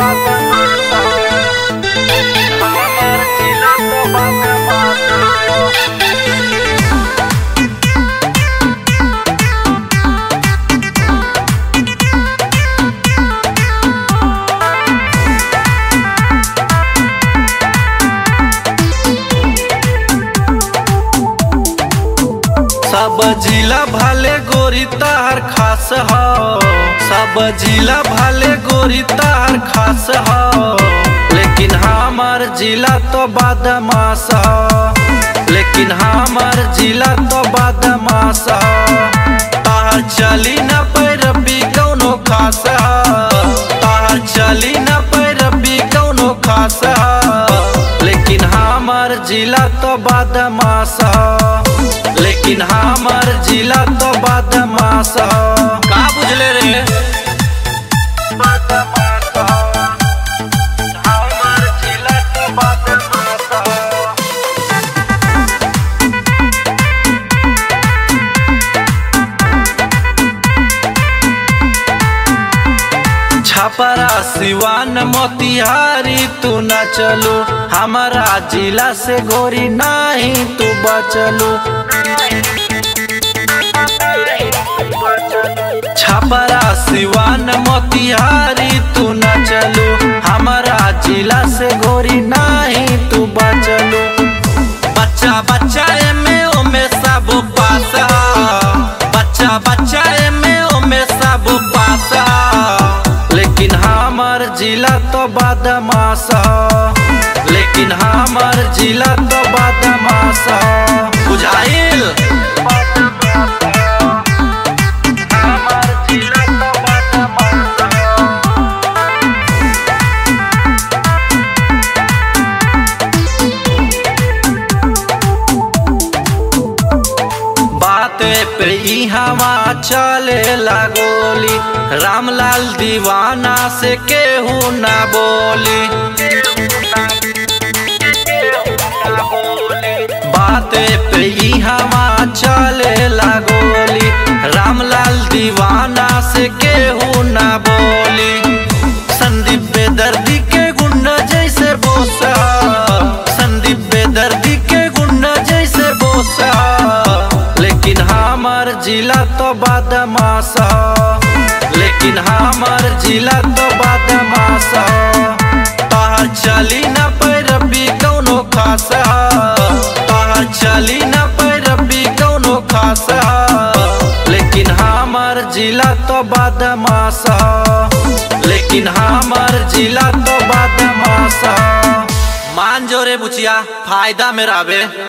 सब जिला भाले गोरी तार खास हो सब जिला भाले गोरी तार खास हो लेकिन हमार जिला तो बदमाश हो लेकिन हमार जिला तो बदमाश हो तार चली न पैरबी कौनो खास हो तार चली न पैरबी कौनो खास हो लेकिन हमार जिला तो बदमाश हो लेकिन हमार जिला तो बदमाश हो का बुझले रे बदमाश हो हमार जिला तो बदमाश हो छपरा सिवान मोतिहारी तू न चलू हमारा जिला से गोरी नहीं तू बचलू छपरा सिवान मोतिहारी तू न चलू हमारा जिला से गोरी नहीं तू बचलू बच्चा बच्चा में ओमे सब पास बच्चा बच्चा में ओमे सब पास लेकिन हमार जिला तो बदमाश हो लेकिन हमार जिला तो बदमाश हो बुझाइल हमार जिला तो बदमाश हो बात पे ई हवा चले लागोली रामलाल दीवाना से केहू ना बोली बात पे ई हवा चले लागोली रामलाल दीवाना से केहू ना बोली संदीप बेदर्दी के गुंडा जैसे बोसा संदीप बेदर्दी के गुंडा जैसे बोसा लेकिन हमार जिला तो बदमाश हो लेकिन हमार जिला तो बदमाश हो तोहर चली न पैरबी कौनो खास हो तोहर चली न पैरबी कौनो खास हो लेकिन हमार जिला तो बदमाश हो लेकिन हमार जिला तो बदमाश हो मान जो रे बुचिया फायदा मेरा बे